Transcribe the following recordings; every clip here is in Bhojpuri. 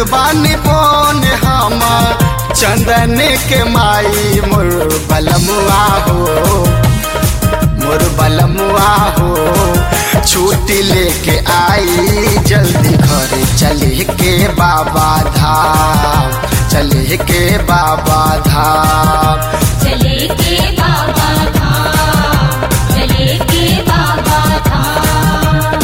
बानी बोन हम चंदन के माई मोर बलमुआ हो मोर बलमुआ हो छुट्टी लेके आई जल्दी घर चले के बाबा धाम चले के बाबा धाम चले के बाबा धाम चले के बाबा धाम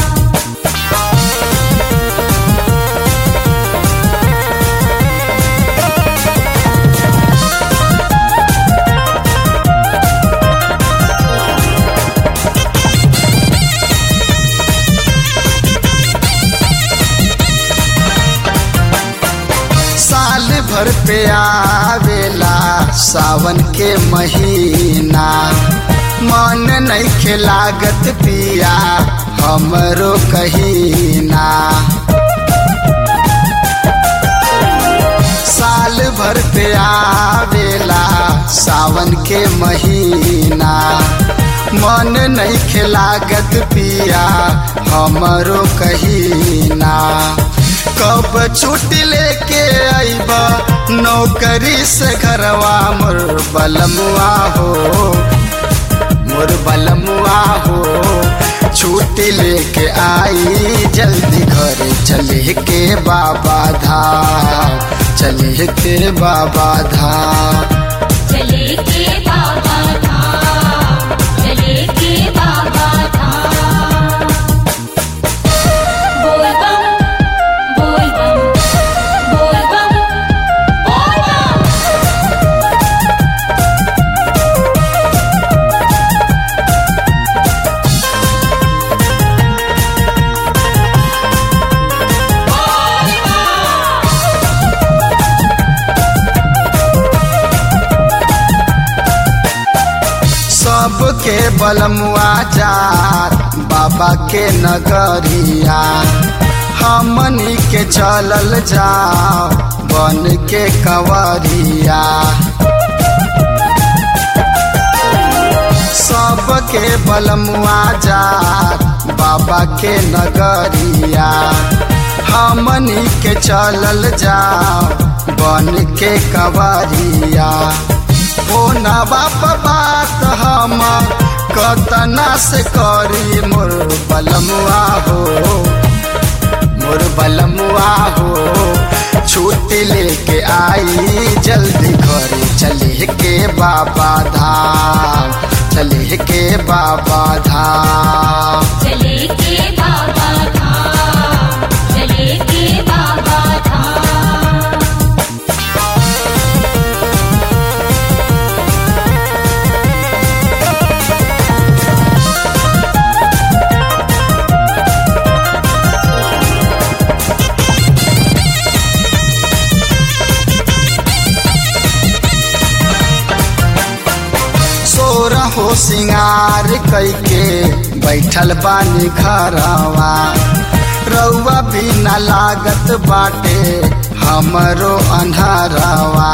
साल भर पे आवेला सावन के महीना मन नहीं खेलागत पिया हमरो कहीना साल भर पे आवेला सावन के महीना मन नहीं खेलागत पिया हमरो कहीना कब छुट्टी लेके आईब नौकरी से घरवा मोर बलमुआ हो मोर बलमुआ हो छुट्टी लेके आई जल्दी घर चले के बाबा धाम चले के बाबा धाम चले के बाबा धाम चले के बाबा धाम बोल बम बोल बम बोल बम बोल बम सबके बलमुआ जात बाबा के नगरिया हमनी के चलल जाओ बन के कंवरिया सबके बलमुआ जात बाबा के नगरिया हमनी के चलल जाओ बन के कंवरिया ओ ना बाप बात हम कतना से करी मोर बलमुआ हो मोर बलमुआ हो छुट्टी लेके आई जल्दी घर चले के बाबा धाम चले के बाबा धाम चले के बाबा धाम चले के बाबा धाम सोर हो सिंगार कैके बैठल बानी घरवा रउआ भी न लागत बाटे हमरो अन्हरवा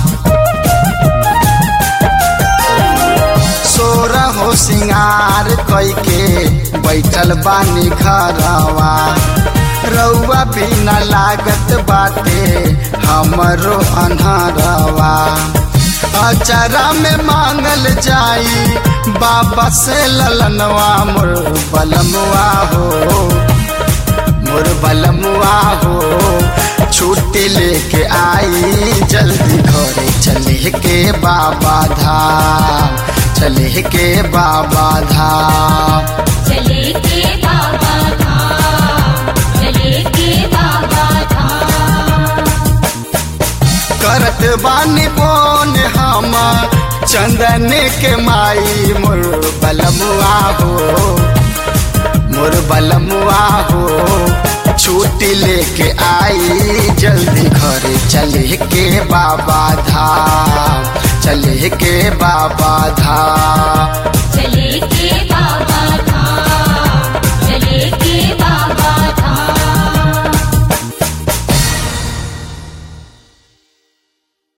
सोर हो सिंगार कैके बैठल बानी घरवा रउआ भी न लागत बाटे हमरो अन्हरवा अचरा में मांगल जाई बाबा से ललनवा मोर बलमुआ हो मोर बलमुआ हो छुट्टी लेके आई जल्दी घरे चले के बाबा धाम चले के बाबा धाम चले के बाबा धाम चले के बाबा धाम करत बानी बोन हम चंदन के माई मोर बलमुआ हो मोर बलमुआ हो छुट्टी लेके आई जल्दी घर चले के बाबा धाम चले के बाबा धाम चले के